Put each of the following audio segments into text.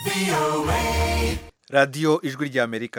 radiyo ijwi ry'amerika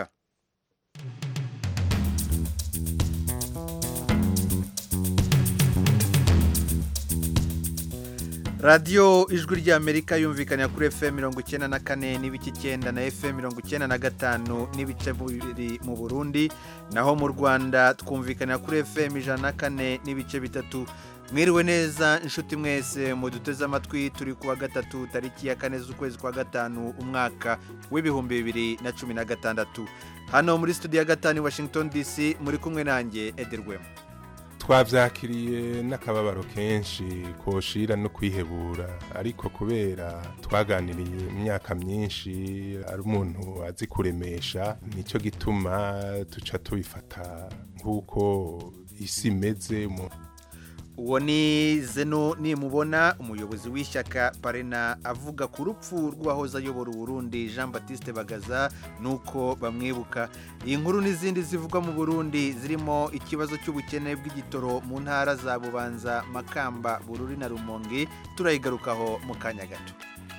radiyo ijwi ry'amerika yumvikanira kuri fm mirongo icyenda na kane n'ibice icyenda na fm mirongo icyenda na gatanu n'ibice bibiri mu burundi naho mu rwanda twumvikanira kuri fm ijana na kane n'ibice bitatu mwiriwe neza inshuti mwese muduteze amatwi turi kuwa gatatu tariki ya kane z'ukwezi kwa gatanu umwaka w'ibihumbi bibiri na cumi na gatandatu hano muri studio ya gatanu i washington dc muri kumwe nanjye ederwemo twabyakiriye n'akababaro kenshi koshira no kwihebura ariko kubera twaganiriye imyaka myinshi ari umuntu azi kuremesha nicyo gituma duca tubifata nk'uko isi imeze uwo ni zeno nimubona umuyobozi w'ishyaka parena avuga ku rupfu rw'uwahoze ayobora uburundi jean batiste bagaza nuko bamwibuka iyi nkuru n'izindi zivugwa mu burundi zirimo ikibazo cy'ubukene bw'igitoro mu ntara za bubanza makamba bururi na rumonge turayigarukaho mu kanya gato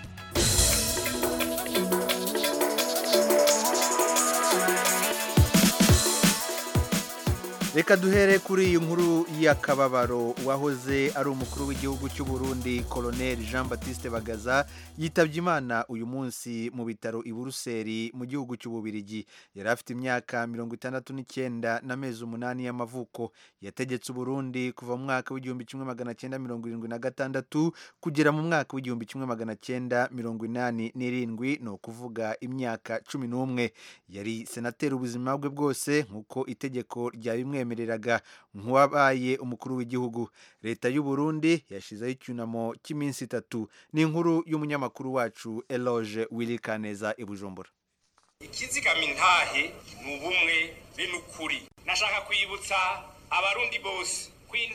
reka duhere kuri iyi nkuru y'akababaro wahoze ari umukuru w'igihugu cy'u Burundi koloneli jean batiste bagaza yitabye imana uyu munsi mu bitaro i buruseli mu gihugu cy'ububirigi yari afite imyaka mirongo itandatu n'icyenda n'amezi umunani y'amavuko yategetse uburundi kuva mu mwaka w'igihumbi kimwe magana cyenda mirongo irindwi na gatandatu kugera mu mwaka w'igihumbi kimwe magana cyenda mirongo inani n'irindwi ni ukuvuga imyaka cumi n'umwe yari senateri ubuzima bwe bwose nk'uko itegeko rya bimwe yamwemereraga nk'uwabaye umukuru w'igihugu leta y'u Burundi yashyizeho icyunamo cy'iminsi itatu ni inkuru y'umunyamakuru wacu eloge wirikaneza i bujumbura ikizigama intahe ni ubumwe be n'ukuri nashaka kwibutsa abarundi bose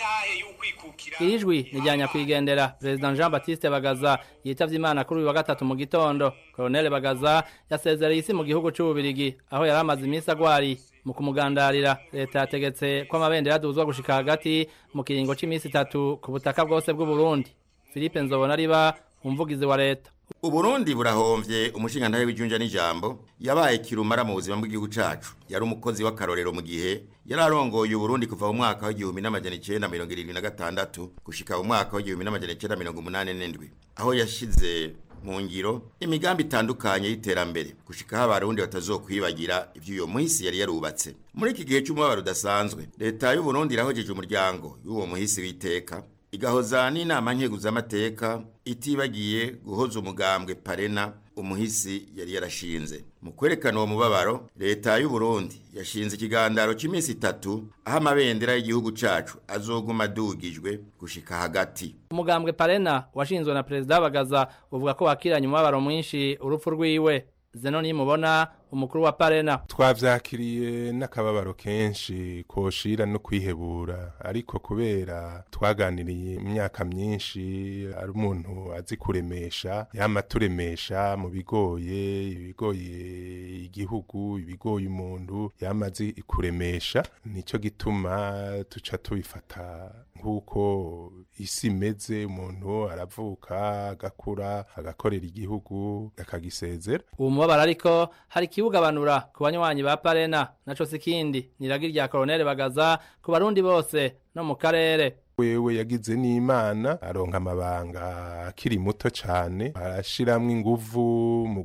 iri jwi ni rya nyakwigendera perezida jean batiste bagaza yitabye imana kuri uyu wa gatatu mu gitondo koroneli bagaza yasezereye isi mu gihugu cy'ububirigi aho yari amaze iminsi agwariye mu kumugandarira leta yategetse ko amabendera aduzwa gushika hagati mu kiringo cy'iminsi itatu ku butaka bwose bw'uburundi philippe nzobona riba umuvugizi wa leta uburundi burahomvye umushingantahe w'ijunja n'ijambo yabaye kirumara mu buzima bw'igihugu cacu yari umukozi w'akarorero mu gihe yari arongoye uburundi kuva mu mwaka w'igihumbi n'amajana icenda mirongo irindwi na gatandatu gushika mu mwaka w'igihumbi n'amajana icenda mirongo umunani n'indwi aho yashize mu ngiro imigambi itandukanye y'iterambere gushikaho abarundi batazokwibagira ivy'uyo muhisi yari yarubatse muri iki gihe c'umubabaro udasanzwe leta y'uburundi irahojeje umuryango y'uwo muhisi w'iteka igahoza n'inama nkeguzamateka itibagiye guhoza umugambwe parena umuhisi yari yarashinze mu kwerekana uwo mubabaro leta y'u Burundi yashinze ikigandaro cy'iminsi itatu aho amabendera y'igihugu cacu azoguma adugijwe gushika hagati umugambwe parena washinzwe na perezida bagaza uvuga ko wakiranye umubabaro mwinshi urupfu rwiwe zeno nimubona umukuru wa parena twavyakiriye n'akababaro kenshi koshira no kwihebura ariko kubera twaganiriye imyaka myinshi ari umuntu azi kuremesha yama turemesha mu bigoye ibigoye igihugu ibigoye umuntu yama azi kuremesha nico gituma tuca tubifata nk'uko isi imeze umuntu aravuka agakura agakorera igihugu akagisezera uwo mubabaro ariko hari ikibugabanura ku banywanyi ba parena naco sikindi niragi rya koroneli bagaza ku barundi bose no mu karere wewe yagize n'imana aronka amabanga akiri muto cyane arashiramwo inguvu mu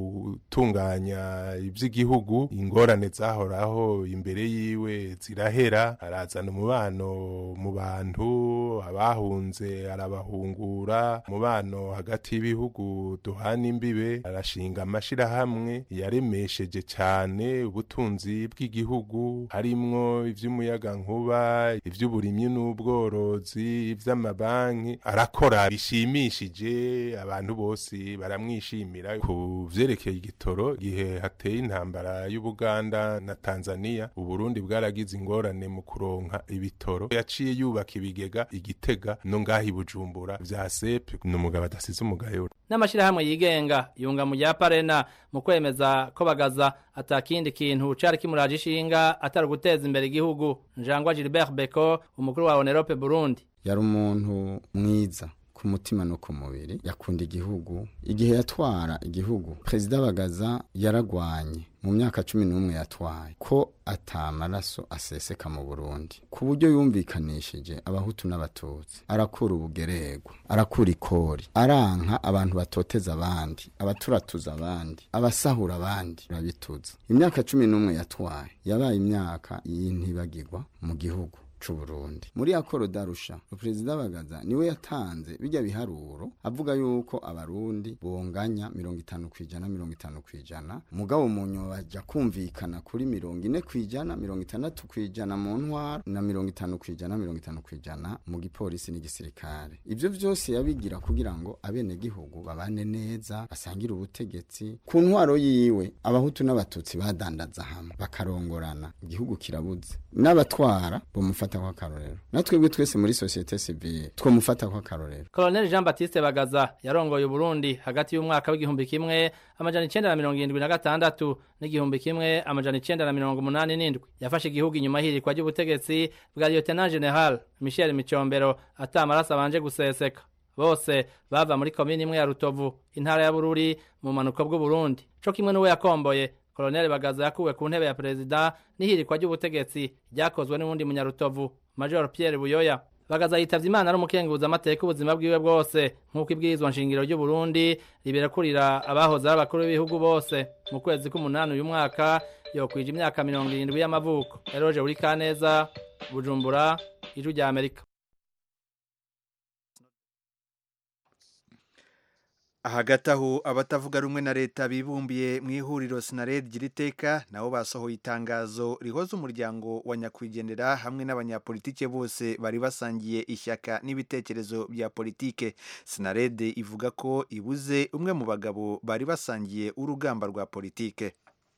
gutunganya iby'igihugu ingorane zahoraho imbere yiwe zirahera arazana umubano mu bantu abahunze arabahungura umubano hagati y'ibihugu duhana imbibe arashinga amashirahamwe yaremesheje cyane ubutunzi bw'igihugu harimwo ivy'umuyagankuba ivy'uburimyi n'ubworo ubworozi ivy'amabanki arakora bishimishije abantu bose baramwishimira ku vyerekeye igitoro gihe hateye intambara y'Ubuganda na Tanzania Uburundi bwaragize ingorane mu kuronka ibitoro yaciye yubaka ibigega igitega no ngahi bujumbura vya sepe n'umugabo adasize umugayo n'amashirahamwe yigenga yunga mu rya parena mu kwemeza ko bagaza atakindi kintu cari kimuraje ishinga atari guteza imbere igihugu njangwa Gilbert Beko umukuru wa Onerope Burundi yari umuntu mwiza ku ku mutima no ku mubiri yakunda igihugu igihe yatwara igihugu perezida bagaza yaragwanye mu myaka cumi n'umwe yatwaye ko atamaraso aseseka mu burundi ku buryo yumvikanishije abahutu n'abatutsi arakura ubugerego arakura ikori aranka abantu batoteza abandi abaturatuza abandi abasahura abandi urabituza imyaka cumi n'umwe yatwaye yabaye imyaka y'intibagirwa mu gihugu c'uburundi muri akoro darusha perezida bagaza niwe yatanze bijya biharuro avuga yuko abarundi bonganya mirongo itanu kwijana mirongo itanu kwijana mugabo munyo baja kumvikana kuri mirongo ine kwijana mirongo itandatu kwijana mu ntwara na mirongo itanu kwijana mirongo itanu kwijana mu gipolisi n'igisirikare ivyo vyose yabigira kugira ngo abenegihugu babane neza basangire ubutegetsi ku ntwaro yiwe abahutu n'abatutsi badandaza hamwe bakarongorana igihugu kirabuze n'abatwara bomufata kwa karorero natwebwe twese muri societe civile twomufata kwa karorero Colonel Jean Baptiste Bagaza yarongoye Burundi hagati y'umwaka w'igihumbi kimwe amajana icenda na mirongo irindwi na gatandatu n'igihumbi kimwe amajana icenda na mirongo umunani n'indwi yafashe igihugu inyuma y'ihirikwa ry'ubutegetsi bwa Lieutenant General Michel Micombero ata amaraso abanje guseseka bose bava muri komini imwe ya Rutovu intara ya Bururi mu manuko bw'Uburundi co kimwe n'uwe yakomboye Colonel Bagaza yakuwe ku ntebe ya perezida n'ihirikwa ry'ubutegetsi ryakozwe n'uwundi munyarutovu Major Pierre Buyoya Bagaza yitavye Imana ari umukenguza amateka ubuzima bwiwe bwose nk'uko ibwirizwa nshingiro ry'u Burundi riberakurira abahoze ari abakuru b'ibihugu bose mu kwezi k'umunani uyu mwaka yokwije imyaka mirongo irindwi y'amavuko Eroje uri Kaneza Bujumbura Ijwi rya Amerika hagati aho abatavuga rumwe na leta bibumbiye mu ihuriro sinared gira iteka nabo basohoye itangazo rihoza umuryango wa nyakwigendera hamwe n'abanyapolitike bose bari basangiye ishyaka n'ibitekerezo bya politike sinared ivuga ko ibuze umwe mu bagabo bari basangiye urugamba rwa politike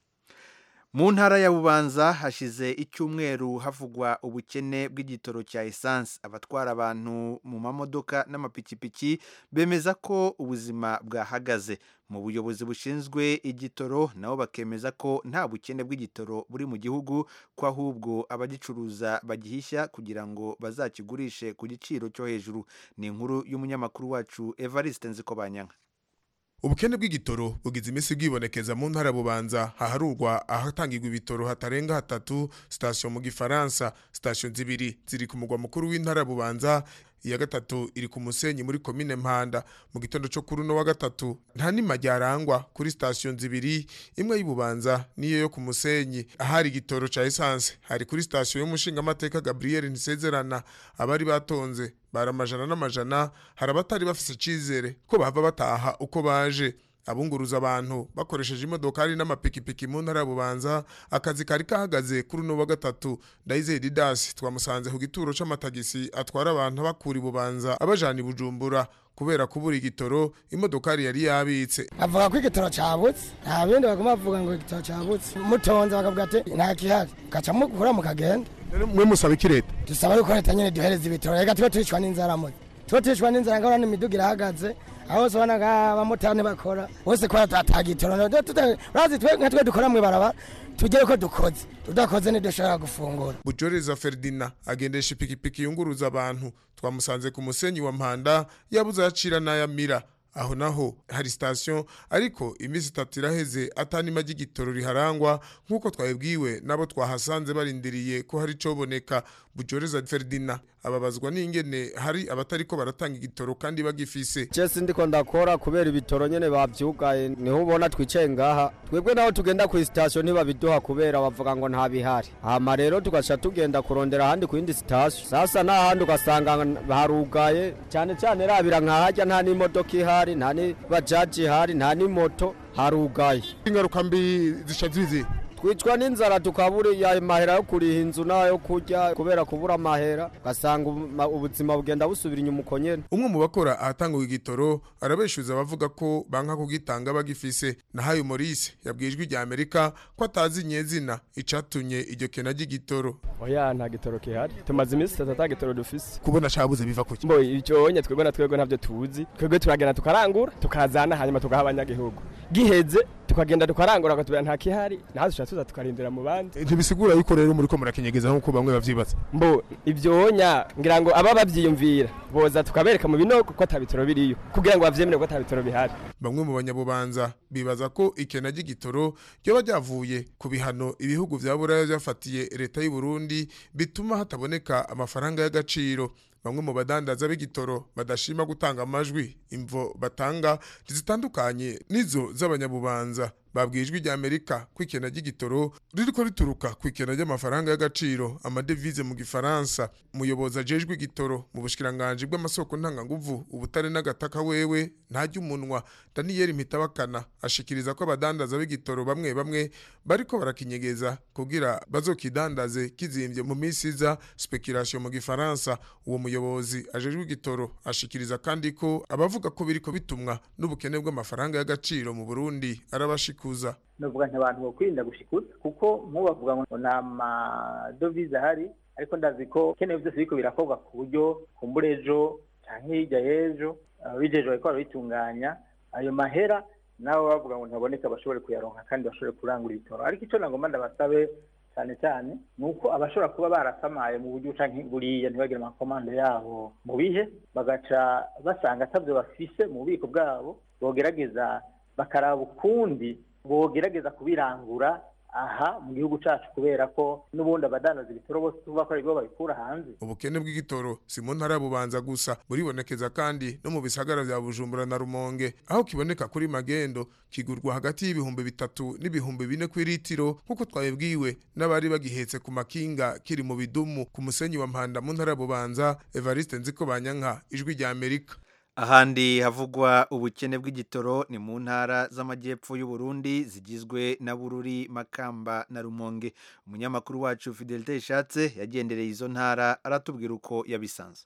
mu ntara ya bubanza hashize icyumweru havugwa ubukene bw'igitoro cya esanse abatwara abantu mu mamodoka n'amapikipiki bemeza ko ubuzima bwahagaze mu buyobozi bushinzwe igitoro nabo bakemeza ko nta bukene bw'igitoro buri mu gihugu ko ahubwo abagicuruza bagihishya kugira ngo bazakigurishe ku giciro cyo hejuru ni inkuru y'umunyamakuru wacu evariste nzikobanyanka ubukene bw'igitoro bugize iminsi bwibonekeza mu ntara bubanza haharurwa ahatangirwa ibitoro hatarenga hatatu sitasiyo mu gifaransa sitasiyo zibiri ziri ku mugwa mukuru w'intara bubanza iya gatatu iri ku musenyi muri komine mpanda mu gitondo cyo kuri uno wa gatatu nta nima ryarangwa kuri sitasiyo zibiri imwe y'ububanza n'iyo yo ku musenyi ahari igitoro ca esanse hari kuri sitasiyo y'umushingamateka gabriel ntisezerana abari batonze bari amajana n'amajana hari abatari bafise icizere ko bava bataha uko baje abunguruza abantu bakoresheje imodokari n'amapikipiki mu ntara ya bubanza akazi kari kahagaze kuri uno wa gatatu ndayizeye didasi twamusanze ku gituro c'amatagisi atwara abantu bakura ibubanza abajana i bujumbura kubera kubura igitoro imodokari yari yabitse avuga ko igitoro cabutse nta bindi baguma bavuga ngo igitoro cabutse mutonze bakavuga ati nta kihari gaca mukura mukagenda mwe musaba iki leta dusaba yuko leta nyene duhereza ibitoro reka tube turicwa n'inzara muzi tube turicwa n'inzara ngabona n'imiduga irahagaze aho hose ubona abamotari bakora bose ko atagitoro urazi twe nka twe dukora mw'ibarabara tugere ko dukoze tudakoze ntidushobora gufungura bujoreza ferdina agendesha ipikipiki yunguruza abantu twamusanze ku musenyi wa mpanda yabuze ayacira n'ayamira aho naho hari sitasiyo ariko iminsi itatu iraheze atanima ry'igitoro riharangwa nk'uko twabibwiwe n'abo twahasanze barindiriye ko hari icoboneka bujoreza ferdina ababazwa n'ingene hari abatariko baratanga igitoro kandi bagifise Jesse ndiko ndakora kubera ibitoro nyene bavyugaye niho ubona twicaye ngaha twebwe naho tugenda ku station ntibabiduha kubera bavuga ngo nta bihari hama rero tugaca tugenda kurondera ahandi ku yindi station sasa n'ahandi ugasanga harugaye cyane cyane rabira nkahajya nta n'imodoka ihari nta n'ibajaji ihari nta n'imoto harugaye ingaruka mbi zica zizi twicwa n'inzara tukabura ya mahera yo kuriha inzu n'ayo kurya kubera kubura amahera ugasanga ubuzima bugenda busubira inyuma uko nyene umwe mu bakora ahatangwa igitoro arabeshuza abavuga ko banka kugitanga bagifise nahayo Maurice yabwiye ijwi rya Amerika ko atazi nyezina icatumye iryo kena ry'igitoro oya nta gitoro kihari tumaze iminsi itatu ata gitoro dufise kubona cabuze biva kuki mbo icyo onye twebwe na twebwe ntavyo tuzi twebwe turagenda tukarangura tukazana hanyuma tugaha abanyagihugu giheze tukagenda tukarangura bakatubwira nta kihari naho dushobora tuza tukarindira mu bandi ntibisigura yuko rero muri ko murakenyegeza nk'uko bamwe bavyibaza mbo ivyonya ngira ngo aba bavyiyumvira boza tukabereka mu binogo ko ata bitoro biriyo kugira ngo bavyemere ko ata bitoro bihari bamwe mu banyabubanza bibaza ko ikena ry'igitoro ryoba ryavuye ku bihano ibihugu vya buraya vyafatiye leta y'u Burundi bituma hataboneka amafaranga y'agaciro bamwe mu badandaza b'igitoro badashima gutanga amajwi imvo batanga zitandukanye nizo z'abanyabubanza babwijwe rya Amerika ko ikena ry'igitoro ririko rituruka ku ikena ry'amafaranga y'agaciro amadevize mu gifaransa umuyobozi ajejwe igitoro mu bushikiranganje bw'amasoko ntanganguvu ubutare n'agataka wewe ntajya umunwa Daniel Mitabakana ashikiriza ko abadandaza b'igitoro bamwe bamwe bariko barakinyegeza kugira bazokidandaze kizimvye mu minsi iza speculation mu gifaransa uwo muyobozi ajejwe igitoro ashikiriza kandi ko abavuga ko biriko bitumwa n'ubukene bw'amafaranga y'agaciro mu Burundi arabashikuza novuga nti abantu bokwirinda gushikuza kuko nk'ubavuga ngo nta madovize ahari ariko ndazi ko kenewe byose biriko birakorwa ku buryo kumbura ejo canke hirya y'ejo ababijejwe bariko barabitunganya ayo mahera nabo bavuga ngo ntaboneka bashobore kuyaronka kandi bashobore kurangura ibitoro ariko ico nagomba ndabasabe cyane cyane ni uko abashobora kuba barasamaye mu buryo canke buriya ntibagire amakomande yabo mu bihe bagaca basanga atavyo bafise mu bubiko bwabo bogerageza bakaraba ukundi bogerageza kubirangura aha mu gihugu cacu kubera ko n'ubundi abadandaza ibitoro bose tuvuga ko aribwo babikura hanze ubukene bw'igitoro si mu ntara bubanza gusa buribonekeza kandi no mu bisagara vya bujumbura na rumonge aho kiboneka kuri magendo kigurwa hagati y'ibihumbi bitatu n'ibihumbi bine kw'iritiro nk'uko twabibwiwe n'abari bagihetse ku makinga kiri mu bidumu ku musenyi wa mpanda mu ntara bubanza evariste nziko banyanka ijwi rya amerika ahandi havugwa ubukene bw'igitoro ni mu ntara z'amajyepfo y'u Burundi zigizwe na Bururi Makamba na Rumonge umunyamakuru wacu Fidelite Ishatse yagendereye izo ntara aratubwira uko yabisanze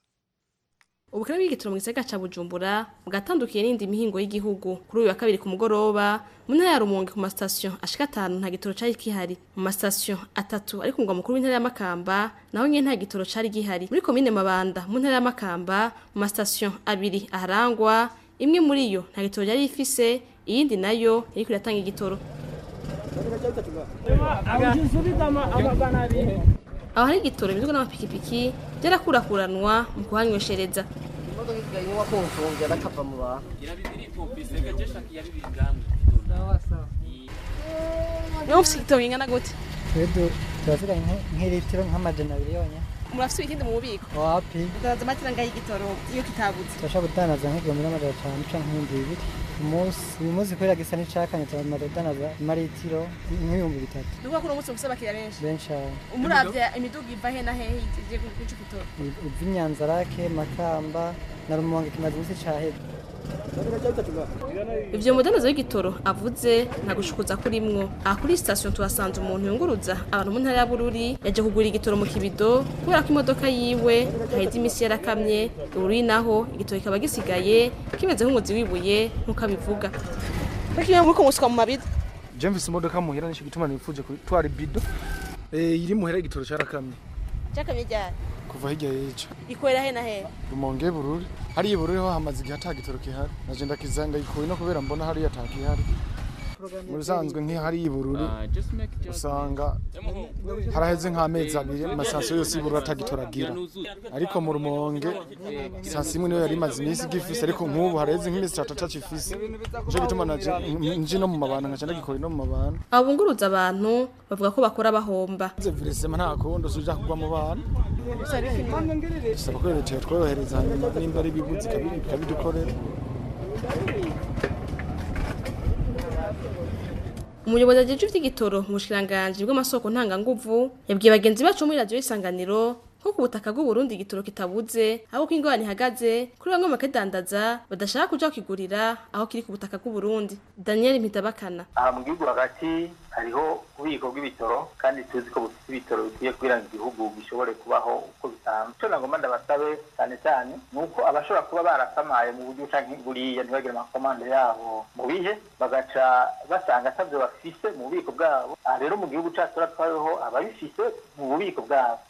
ubukene bw'igitoro mu gisagara ca Bujumbura bwatandukiye n'indi mihingo y'igihugu kuri uyu wa kabiri ku mugoroba mu ntara ya Rumonge ku masitasiyo ashika atanu nta gitoro cari kihari mu masitasiyo atatu ari ku mugwa mukuru w'intara ya Makamba naho nyene nta gitoro cari gihari muri komine Mabanda mu ntara ya Makamba mu masitasiyo abiri aharangwa imwe muri yo nta gitoro yari ifise iyindi nayo yariko iratanga igitoro aho hari igitoro imizigo n'amapikipiki byarakurakuranwa mu kuhanyweshereza imodoka ikiganywa kumfungira bakava mu bantu niba mufite igitoro kingana gute twedu turafite nk'ilitiro nk'amajana abiri yonyine murafite ibikindi mu bubiko wapi turaza amatira ngaho igitoro iyo kitabuze turashobora gudandaza nk'igihumbi n'amajana atanu canke nk'ibihumbi bibiri umunsi uyu munsi kubera gisa n'icakanye turamaze kudandaza amaritiro nk'ibihumbi bitatu ni ukuvuga ko uno munsi mufise abakiriya benshi benshi aho umuravye imiduga iva he na hehe igiye kuca igitoro ivy'inyanzarake makamba na rumonge kimaze imisi caheze ivyo mudandaza w'igitoro avuze nta gushukuza kurimwo aha kuri sitasiyo tuhasanze umuntu yunguruza abantu mu ntara ya bururi yaje kugura igitoro mu kibido kubera ko imodoka yiwe haheze imisi yarakamye bururi naho igitoro kikaba gisigaye kimeze nk'umuzi wibuye nk'uko abivuga Lakini muriko musuka mu mabido je mfise imodoka muhira nico gituma nifuje gutwara ibido eh iri muhira igitoro carakamye cyakamye ryari kuva hirya y'ejo ikorera he na he rumonge bururi hariya bururi ho hamaze igihe ata gitoro kihari naje ndakiza ndayikuye no kubera mbona hariya ata kihari mu bisanzwe nk'ihariya ibururi usanga haraheze nk'amezi abiri amasasiyo yose ibururi atagitoragira ariko mu rumonge sasi imwe niyo yari imaze iminsi igifise ariko nk'ubu haraheze nk'imisi itatu atacifise nico gituma naje nji no mu mabana nkaca ndagikora no mu mabana abo bunguruza abantu bavuga ko bakora bahomba virisema nta kundi usuja kugwa mu bana bisaba ko leta yatworohereza hanyuma nimba ari ibibuzi ikabidukorera umuyobozi ajejwe ivy'igitoro mu bushikiranganji bw'amasoko ntanganguvu yabwiye bagenzi bacu muri radiyo y'isanganiro ko ku butaka bw'uburundi igitoro kitabuze aho ko ingorane ihagaze kuri bamwe mu bakidandaza badashaka kuja kukigurira aho kiri ku butaka bw'uburundi daniel mpitabakana aha mu gihugu hagati hariho ububiko bw'ibitoro kandi tuzi ko bufite ibitoro bikwiye kugira ngo igihugu gishobore kubaho uko bisanzwe icyo nagomba ndabasabe cyane cyane ni uko abashobora kuba barasamaye mu buryo canke buriya ntibagire amakomande yabo mu bihe bagaca basanga atavyo bafise mu bubiko bwabo aha rero mu gihugu cacu turatwayeho ababifise mu bubiko bwabo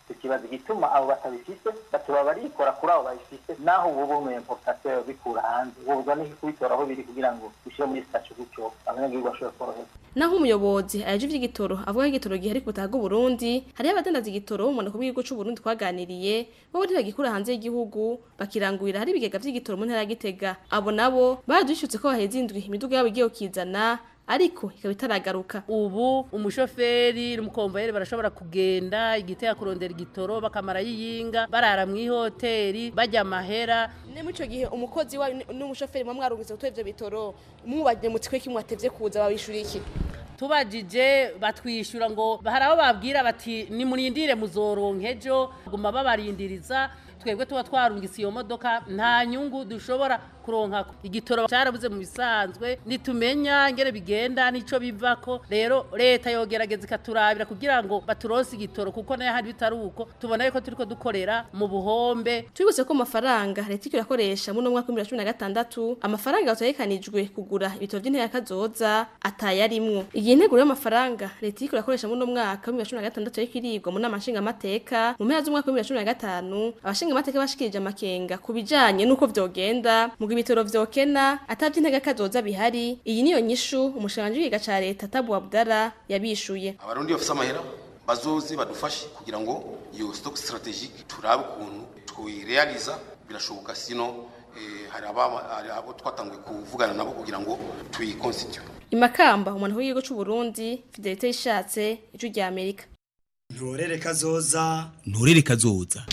tukibaza igituma abo batabifise batuba barikora kuri abo babifise naho ubu bumwe importateur bikura hanze ubwo ni kubitora aho biri kugira ngo bishire muri station gutyo abanyagihugu bashobore koroherwa naho umuyobozi ayaje ivy'igitoro avuga ko igitoro gihari ku butaka bw'uburundi hariho abadandaza igitoro mu ku bw'igihugu c'uburundi twaganiriye bo ntibagikura hanze y'igihugu bakirangurira hari ibigega vy'igitoro mu ntara ya gitega abo nabo baradwishutse ko baheze indwi imiduga yabo igiye kizana ariko ikaba itaragaruka ubu umushoferi n'umukomvayeri barashobora kugenda igitega kurondera igitoro bakamara yiyinga barara mu ihoteli bajya amahera ne muri ico gihe umukozi wayo n'umushoferi mwa mwarungitse gutwara ivyo bitoro mubajije mu twe kimwatevye kuza babishura iki tubajije batwishyura ngo hari aho babwira bati nimurindire muzoronka ejo guma babarindiriza twebwe tuba twarungitse iyo modoka nta nyungu dushobora kuronka igitoro cyarabuze mu bisanzwe nitumenya ngere bigenda nico bivako rero leta yogerageza ikaturabira kugira ngo baturonse igitoro kuko nayo hari bitari uko tubona yuko turiko dukorera mu buhombe twibutse ko amafaranga leta iriko irakoresha muri uno mwaka wa 2016 amafaranga yategekanijwe kugura ibitoro by'intera kazoza atayarimwo igihe integuro y'amafaranga leta iriko irakoresha muri uno mwaka wa 2016 yariko irigwa mu nama nshingamateka mu mpera z'umwaka wa 2015 abashingamateka bashikirije amakenga ku bijanye n'uko vyogenda mu ibitoro vyokena atavye intege kazoza bihari iyi niyo nyishu umushanje w'igiga ca leta Tabu Abdara yabishuye abarundi bafise amahera bazoze badufashe kugira ngo iyo stock strategique turabe ukuntu twirealiza birashoboka sino eh, hari abo twatanguye kuvugana nabo kugira ngo tuyiconstitute imakamba umuntu w'igihugu c'u Burundi Fidelite ishatse icu rya Amerika ntorere kazoza nturere kazoza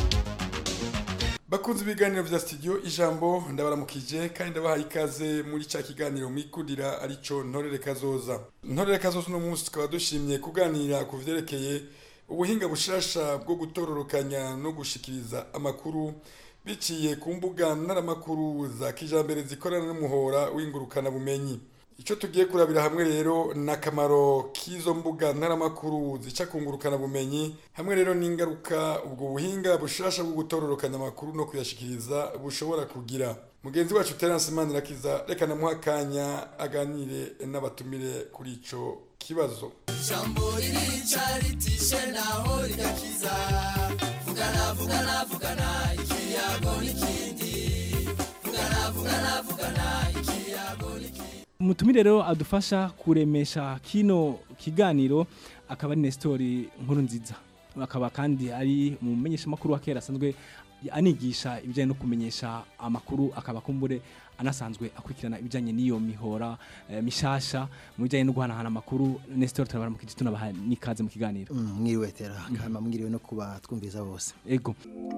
bakunze ibiganiro vya studio ijambo ndabaramukije kandi ndabahaye ikaze muri ca kiganiro mwikundira arico ntorere kazoza ntorere kazoza uno munsi tukaba dushimye kuganira ku vyerekeye ubuhinga bushasha bwo gutororokanya no gushikiriza amakuru biciye ku mbuga ntaramakuru za kijambere zikorana n'umuhora w'ingurukana bumenyi icyo tugiye kurabira hamwe rero ni akamaro k'izo mbuga ntaramakuru zica kungurukana bumenyi hamwe rero n'ingaruka ubwo buhinga bushasha bwo gutororokanya amakuru no kuyashikiriza bushobora kugira mugenzi wacu terence manirakiza reka namuha akanya aganire n'abatumire kuri ico kibazo ijambo ririca ritishe naho rigakiza vugana vugana vugana ikiyago n'ikindi vugana vugana vugana ikiyago n'ikindi umutumire rero adufasha kuremesha kino kiganiro akaba ari Nestori nkuru nziza akaba kandi ari mu menyeshamakuru wa kera asanzwe anigisha ibijyanye no kumenyesha amakuru akaba kumbure anasanzwe akurikirana ibijyanye n'iyo mihora eh, mishasha mu bijyanye no guhanahana amakuru Nestor turabara mu kiti tunabaha n'ikaze mu kiganiro mwiriwe tera kama mwiriwe no kuba twumviza bose ego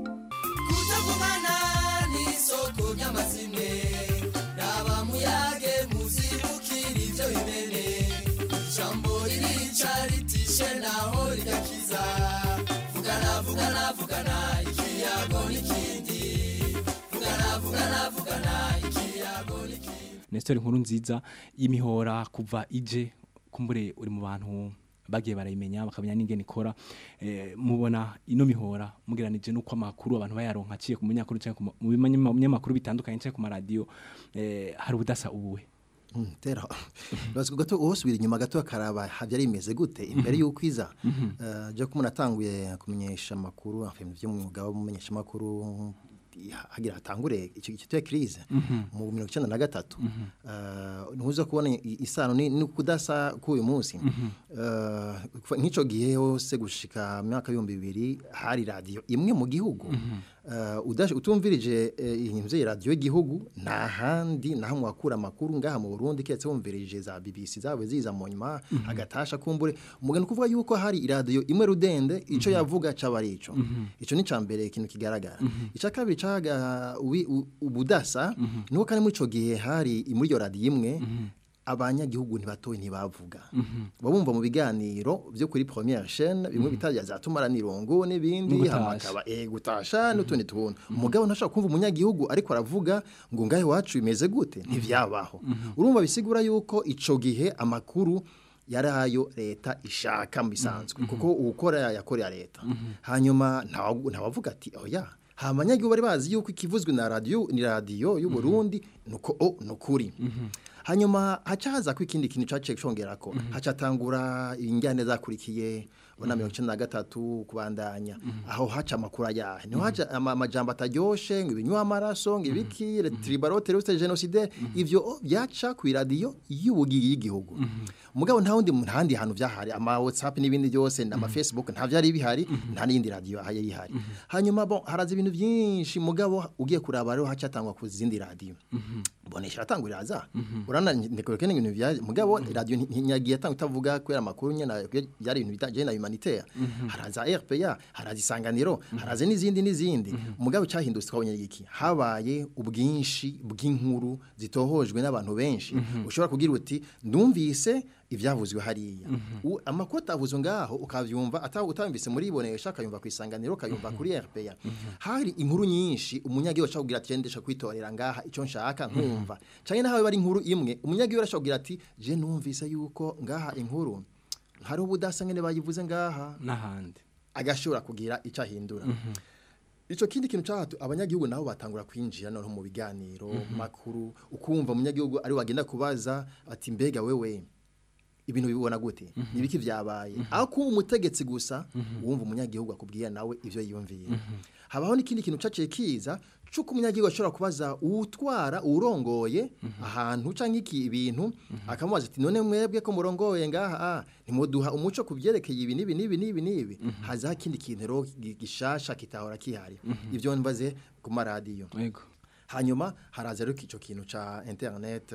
kutagumana n'isoko ry'amazimwe raba muyage muzibukira ibyo bimene ijambo ririca ritishe naho rigakiza vugana vugana vugana ikiyago n'ikindi vugana vugana vugana ikiyago n'ikindi Nestor nkuru nziza y'imihora kuva ije kumbure uri mu bantu bagiye barayimenya bakamenya n'ingene ikora eh, mubona ino mihora mugeranije nuko amakuru abantu bayaronka aciye ku munyamakuru cyangwa mu binyamakuru bitandukanye cyangwa ku maradiyo eh, hari ubudasa ubuwe Mm, tera baziko gato usubira inyuma gato akaraba havyari imeze gute imbere yuko iza uh, je ko munatanguye kumenyesha makuru afemye byo mwuga wo mumenyesha makuru hagira hatangure icyo gito crise mu 1993 uh, ntuza kubona isano ni, ni kudasa k'uyu munsi uh, nk'ico gihe hose gushika myaka 2000 hari radio imwe mu gihugu uh, utumvirije inzu uh, radio y'igihugu nta handi naho mwakura amakuru ngaha mu Burundi ketse wumvirije za BBC zawe ziza mu nyuma mm -hmm. agatasha kumbure umugani kuvuga yuko hari radio imwe rudende ico mm -hmm. yavuga cabarico mm -hmm. ico ni cambere ikintu kigaragara mm -hmm. ica kabiri caga ubudasa mm -hmm. nuko kandi muri ico gihe hari muri iyo radio imwe mm -hmm. abanyagihugu ntibatoye ntibavuga mm -hmm. babumva mu biganiro byo kuri première chaîne bimwe mm -hmm. bitajya zatumara nirongo n'ibindi hamakaba eh gutasha n'utundi tuntu umugabo ntashaka kumva umunyagihugu ariko aravuga ngo ngahe wacu bimeze gute ntivyabaho mm -hmm. urumva bisigura yuko ico gihe amakuru yarayo leta ishaka mbisanzwe mm -hmm. kuko ukora yakorera leta mm -hmm. hanyuma ntawavuga ati oya hamanyagihugu bari bazi yuko ikivuzwe na radio ni radio y'u Burundi mm -hmm. nuko o nukuri mm -hmm. hanyuma haca haza ko ikindi kintu caciye congera ko mm -hmm. haca tangura injyane zakurikiye ubona mirongo icenda na gatatu kubandanya aho haca amakuru ayahe niho haca ama- amajambo ataryoshe ngo ibinywa amaraso ngo ibiki tribalote ruse genocide ivyo byaca ku iradiyo y'ubugiyi y'igihugu mugabo nta wundi ntandi hantu vyahari ama WhatsApp n'ibindi byose ama Facebook nta vyari bihari nta n'indi radio ahaye yihari hanyuma bon haraza ibintu byinshi mugabo ugiye kuraba rero haca tangwa ku zindi radio bonesha atangurira za urana ndekore ibintu vya mugabo radio ntinyagiye atanga utavuga kwera amakuru nyene byari ibintu bitaje na humanitaire haraza RPA haraza isanganiro haraza n'izindi n'izindi mugabo cyahindutse twabonye iki habaye ubwinshi bw'inkuru zitohojwe n'abantu benshi ushobora kugira uti ndumvise ibyavuzwe hariya U- amakuru atavuzwe ngaho ukavyumva ataho utamvise muri ibonesha akayumva ku isanganiro akayumva kuri RPA hari inkuru nyinshi umunyagihugu ashobora kugira ati ndesha kwitorera ngaha icyo nshaka nkumva cyane naho bari inkuru imwe umunyagihugu ashobora kugira ati je numvise yuko ngaha inkuru hari ubudasa ngene bayivuze ngaha n'ahandi agashobora kugira icyo ahindura Ico kindi kintu cyahatu abanyagihugu nabo batangura kwinjira no mu biganiro makuru ukumva umunyagihugu ari wagenda kubaza ati mbega wewe ibintu bibona gute nibiki vyabaye aho kuba umutegetsi gusa wumva umunyagihugu akubwiye nawe ivyo yiyumviye habaho n'ikindi kintu caciye kiza cuko umunyagihugu ashobora kubaza utwara urongoye ahantu canke iki ibintu akamubaza ati none mwebwe ko murongoye ngaha ah, ntimuduha umuco kubyerekeye ibi nibi nibi nibi nibi haza ikindi kintu rero gi- gishasha kitahora kihari ivyo mbaze ku maradiyo yego hanyuma haraza rero ico kintu ca internet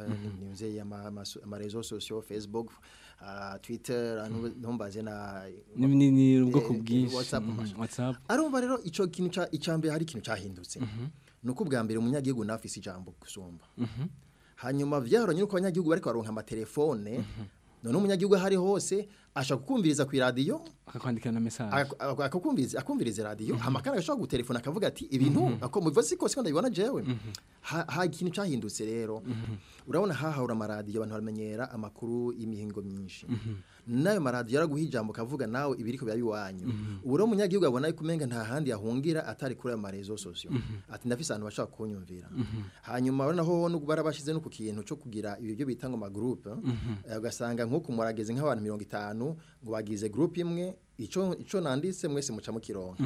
nimze ama réseaux sociaux facebook uh, twitter anu- ntumbaze na ni ni- ni ubwoko eh, bwinshi WhatsApp, Mhm, masha. whatsapp arumva rero ico kintu ca icambere hari ikintu cahindutse nuko ubwa mbere umunyagihugu nafise ijambo gusumba Mhm. hanyuma vyaranye nuko abanyagihugu bariko baronka amatelefone none umunyagihugu ahari hose ashaka kukumviriza ku radio akakwandikira na message ak- ak- akakumviriza akumviriza radio hama kandi agashobora gutelefona akavuga ati ibintu ako muva siko siko ndabibona jewe ha ha ikintu cyahindutse rero urabona hahahura amaradiyo abantu baramenyera amakuru y'imihingo myinshi nayo maradiyo yaraguha ijambo kavuga nawe ibiriko biba biwanyu ubu rero umunyagihugu abona yuko umenga nta handi yahungira atari kuri ayo marezo sosiyo ati ndafise ahantu bashaka kunyumvira hanyuma urabona ho nubwo barabashize no ku kintu cyo kugira ibyo bita ngo magroupe eh, ugasanga nk'uku murageze nk'abantu mirongo itanu ngo bagize groupe imwe ico ico nanditse mwese muca mukironka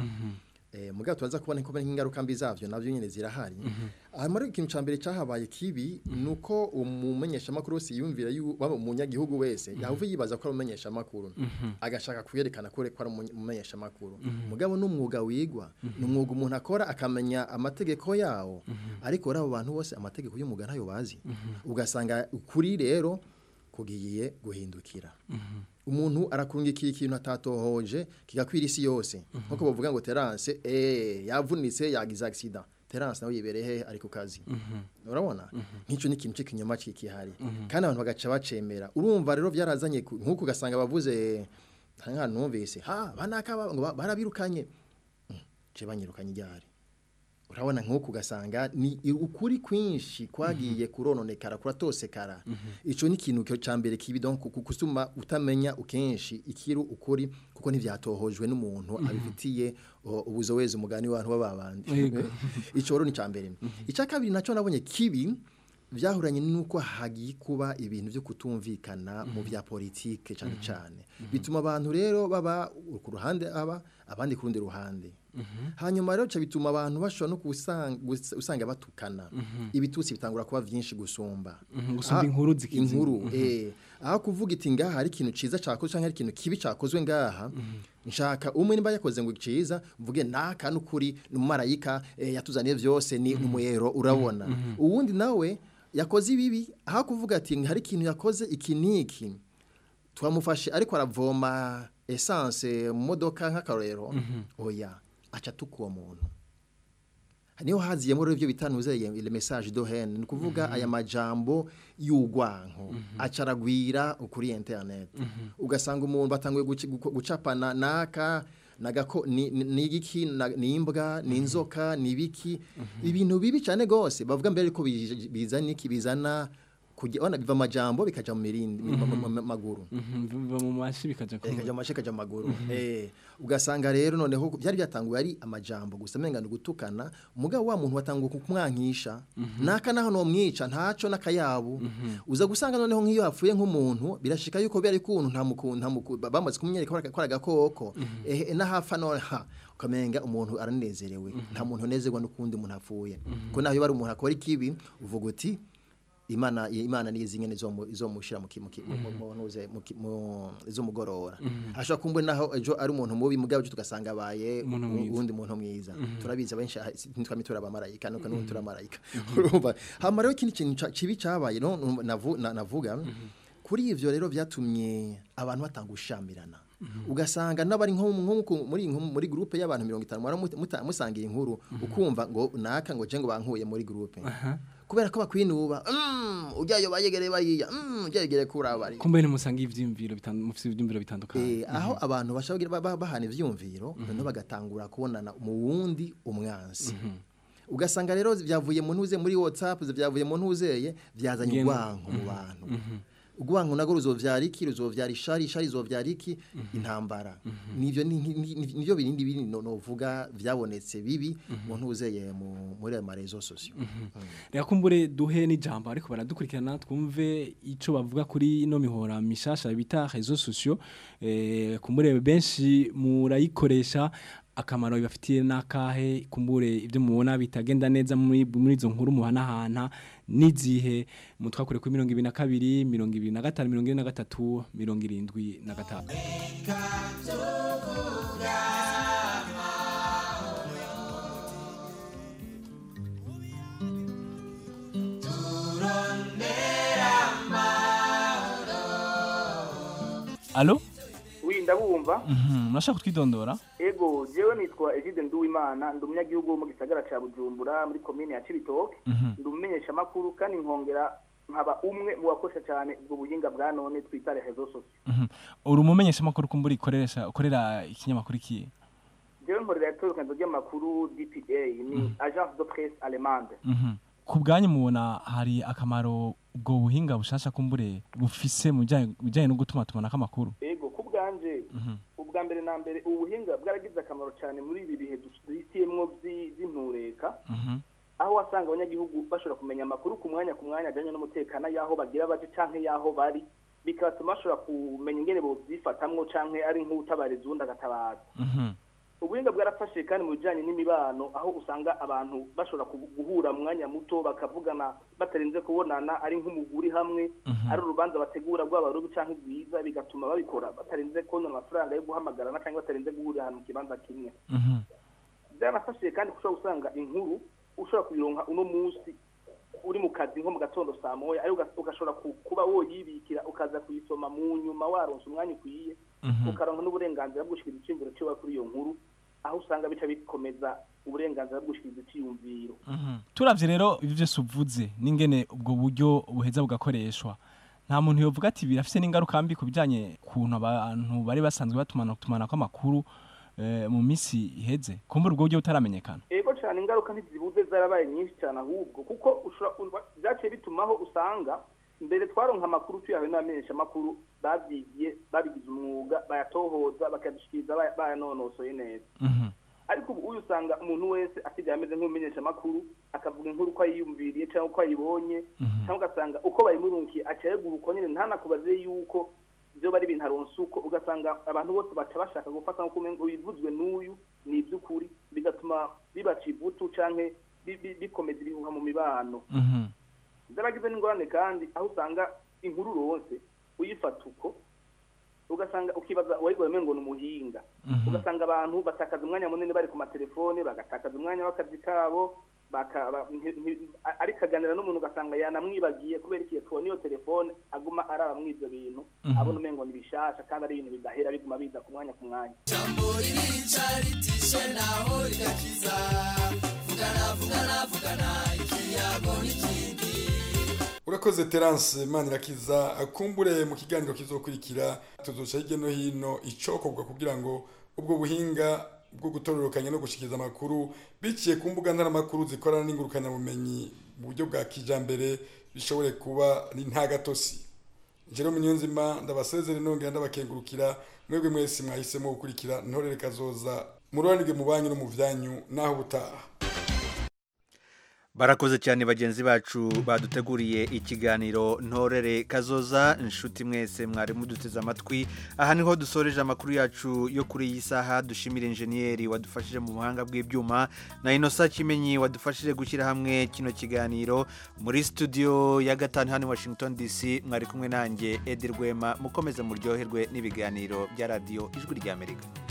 eh mugabo tubaza kubona ko ingaruka mbi zavyo navyo nyene zirahari hanyuma rero ikintu ca mbere cahabaye kibi nuko umumenyesha makuru wese yumvira yu waba umunyagihugu wese yahuve yibaza ko ari umumenyesha makuru agashaka kuyerekana ko ko ari umumenyesha makuru mugabo n'umwuga wigwa n'umwuga umuntu akora akamenya amategeko yawo ariko rero abo bantu bose amategeko y'umwuga ntayo bazi ugasanga ukuri rero kugiye guhindukira umuntu arakurungikira ikintu atatohoje kigakwira isi yose nkuko bavuga ngo terance eh yavunitse yagize accident terance nawe yibereye he ari ku kazi urabona nk'icyo ni ikintu cy'ikinyoma kikihari kandi abantu bagaca bacemera urumva rero byarazanye ku- nk'uko ugasanga bavuze nka numvise ha banaka ba- ngo ba- barabirukanye Mm, je banyirukanye iryari urabona nk'uko ugasanga ni ukuri kwinshi kwagiye kurononekara kuratosekara ico ni ikintu cyo cambere kibi donc ku- kusuma utamenya ukenshi ikiru ukuri kuko ntivyatohojwe n'umuntu abifitiye o, ubuzowezi umugani w'abantu bababandi Yego. ico rero ni cambere ica kabiri naco nabonye kibi vyahuranye nuko hagiye kuba ibintu byo kutumvikana mu bya politike cyane cyane bituma abantu rero baba ku ruhande aba abandi ku rundi ruhande hanyuma rero ca bituma abantu bashobora no kusanga gus- usanga batukana ibitutsi bitangura kuba vyinshi gusumba Mhm, gusumba Ah, inkuru zikizi. inkuru eh aho kuvuga iti ngaha hari ikintu ciza cakozwe canke hari ikintu kibi cakozwe ngaha nshaka umwe nimba yakoze ngo ciza mvuge naka n'ukuri n'umumarayika eh, yatuzaniye vyose ni umuyero urabona uwundi nawe yakoze ibibi aho kuvuga ati hari ikintu yakoze iki niki twamufashe ariko aravoma essence mu modoka nk'akarorero oya aca tukuwa muntu niho haziyemo rero ibyo bitanuze le message de haine ni kuvuga aya majambo y'ugwanko acaragwira kuri internet ugasanga umuntu batanguye guci- guko- gucapana naka nagako ni ni- ni igiki na- ni imbwa ni inzoka ni ibiki ibintu bibi cyane gose bavuga mbere ko bij- bizana iki bizana kujya ona biva amajambo bikaja mu mirindi mu- mu- mu- mu maguru Mhm, biva mu mashi bikaja ku kaja mu mashi kaja mu maguru eh ugasanga rero noneho byari byatanguye ari amajambo gusa menga gutukana umugabo wa muntu watanguye kumwankisha naka naho no mwica ntaco nakayabu uza gusanga noneho nk'iyo hapfuye nk'umuntu birashika yuko bari kuntu nta mukuntu nta mukuntu bamaze kumwereka ko agakoko eh nahafa no ha ukamenga umuntu aranezerewe nta muntu unezerwa n'ukundi umuntu apfuye ko naho iyo bari umuntu akora ikibi uvuga uti imana imana nizi nyene izomu- izomushira mu ki- mu ki- mu- mu- ntuze, mu ki- mu- izomugorora ashobora kumbwe naho ejo ari umuntu mubi mugabo ejo tugasanga abaye Umuntu mwiza. uwundi muntu mwiza Mhm. turabizi abenshi aha- si- ntitwame turi abamarayika nuko n'ubu turi abamarayika urumva hama rero ikindi kintu ca- kibi cabaye no nu- navu- na- navuga kuri ivyo rero vyatumye abantu batanga gushamirana ugasanga n'abari nko nko muri nko muri groupe y'abantu 50 mwara muta- musangira inkuru ukumva ngo naka ngo je ngo bankuye muri groupe kubera ko bakwinuba mm ujyayo bayegereye bariya mm ujyayegereye kurabari kumbe nimusanga ivyimviro bitandukanye mufite ivyimviro bitandukanye Eh, aho abantu bashobora ba- ba- bahana ivyumviro noneho bagatangura kubonana mu wundi umwansi ugasanga rero byavuye mu ntuze muri whatsapp byavuye mu ntuzeye byazanye Ngendo. urwanko mu bantu urwanko nagwo ruzovyara iki ruzovyara ishari ishari rizovyara iki intambara nivyo ni- ni- ni- nivyo birindi bindi no- novuga vyabonetse bibi mu ntuzeye mu- muri ayo marezo sosio reka kumbure duhe n'ijambo ariko baradukurikirana twumve ico bavuga kuri ino mihora mishasha bita réseaux sociaux eh kumbure benshi murayikoresha akamaro bibafitiye nakahe kumbure ibyo mubona bitagenda neza muri muri izo nkuru muhanahana n'izihe mutwakure kuri mirongo ibiri na kabiri mirongo ibiri na gatanu mirongo ine na gatatu mirongo irindwi na gatanu alo wi ndabumva Mhm, murashaka kutwidondora ego jewe nitwa Egide Nduwimana ndi umunyagihugu wo mu gisagara ca Bujumbura muri komine ya Cibitoke Mhm. ndi umumenyesha makuru kandi nkongera nkaba umwe mu bakoresha cyane ubwo buhinga bwa none twita rezo sociaux Mhm. uri umumenyesha makuru kumbura ikoresha ukorera ikinyamakuru kiye jewe nkorera itorokanizo ry'amakuru DPA ni agence de presse allemande Mhm. ku bwanyu mubona hari akamaro ubwo buhinga bushasha kumbure bufise mu bijanye- bijanye no gutuma tumanako amakuru ego ku bwanje Mhm. ubwa mbere na mbere ubu buhinga bwaragize akamaro cyane muri ibi bihe duhitiyemwo vy'i- vy'intureka Mhm. aho wasanga abanyagihugu bashobora kumenya amakuru ku mwanya ku mwanya ajyanye n'umutekano y'aho bagira baje canke y'aho bari bigatuma bashobora kumenya ingene bovyifatamwo canke ari nk'utabariza uwundi agatabaza Mhm. ubuhinga bwarafashe kandi mu bijanye n'imibano aho usanga abantu bashobora ku- guhura mu mwanya muto bakavugana batarinze kubonana ari nk'umuguri hamwe ari urubanza bategura rwaba rubi canke rwiza bigatuma babikora batarinze kubona amafaranga yo guhamagarana canke batarinze guhurira ahantu mu kibanza kimwe Mhm. byaranafashije kandi ushobora gusanga inkuru ushobora kuyironka uno munsi uri mu kazi nko mu gatondo saa moya ariko uga- ugashobora ku- kuba woyibikira ukaza kuyisoma mu nyuma waronse umwanya ukwiye Mhm. ukaronka n'uburenganzira bwo gushikiriza iciyumviro ciwe kuri iyo nkuru aho usanga bica bikomeza uburenganzira bwo gushikiriza iciyumviro Mhm. turavye rero ibyo byose uvuze n'ingene ubwo buryo buheza bugakoreshwa nta muntu yovuga ati birafise n'ingaruka mbi ku bijanye kuntu abantu bari basanzwe batumana tumanako amakuru eh, mu misi iheze kumbura ubwo buryo butaramenyekana ego cyane ingaruka ntizibuze zarabaye nyinshi cyane ahubwo kuko ushobora urwa- byaciye bitumaho usanga mbere twaronka amakuru tuyahawe n'abamenyesha amakuru babyigiye babigize umwuga bayatohoza bakadushikiriza baya- bayanonosoye neza ariko ubu uyu usanga umuntu wese asigaye ameze nk'umumenyesha amakuru akavuga inkuru uko ayiyumviriye cyangwa uko ayibonye cyangwa ugasanga uko bayimurunkiye acayegura uko nyine ntanakubaze yuko byo bari ibintu aronse uko ugasanga abantu bose baca bashaka gufata nk'uko umengo bivuzwe n'uyu ni iby'ukuri bigatuma bibaca ivutu canke bi- bi- bikomeza ibihuha mu mibano zaragize n'ingorane kandi aho usanga inkuru uronse uyifata uko ugasanga ukibaza uwayigora umengo ni umuhinga ugasanga abantu batakaza umwanya munini bari ku matelefone bagatakaza umwanya w'akazi kabo baka- ba- nti- nti- a- ariko aganira n'umuntu ugasanga yanamwibagiye kubera ikiye tubona iyo telefone aguma araba muri ibyo bintu Mhm. abona umengo ni bishasha kandi ari ibintu bidahera biguma biza ku mwanya ku mwanya jambo ririca ritishe naho rigakiza vugana vugana vugana ikiyago n'ikindi urakoze terance manirakiza akumbure mu kiganiro kizokurikira tuzoca hirya no hino icokorwa kugira ngo ubwo buhinga bwo gutororokanya no gushikiriza amakuru biciye ku mbuga ntaramakuru zikorana n'ingurukanabumenyi mu buryo bwa kijambere bishobore kuba ni nta gatosi Jerome Niyonzima ndabasezere nongera ndabakengurukira mwebwe mwese mwahisemo gukurikira ntorere kazoza mururanirwe mu banyu no mu vyanyu naho ubutaha barakoze cyane bagenzi bacu baduteguriye ikiganiro ntorere kazoza inshuti mwese mwari muduteze amatwi aha niho dusoreje amakuru yacu yo kuri iyi saha dushimira injeniyeri wadufashije mu buhanga bw'ibyuma na inosa kimenyi wadufashije gushyira hamwe kino kiganiro muri studio ya gatanu hano i washington dc mwari kumwe nanjye edi rwema mukomeze muryoherwe n'ibiganiro bya radiyo ijwi ry'amerika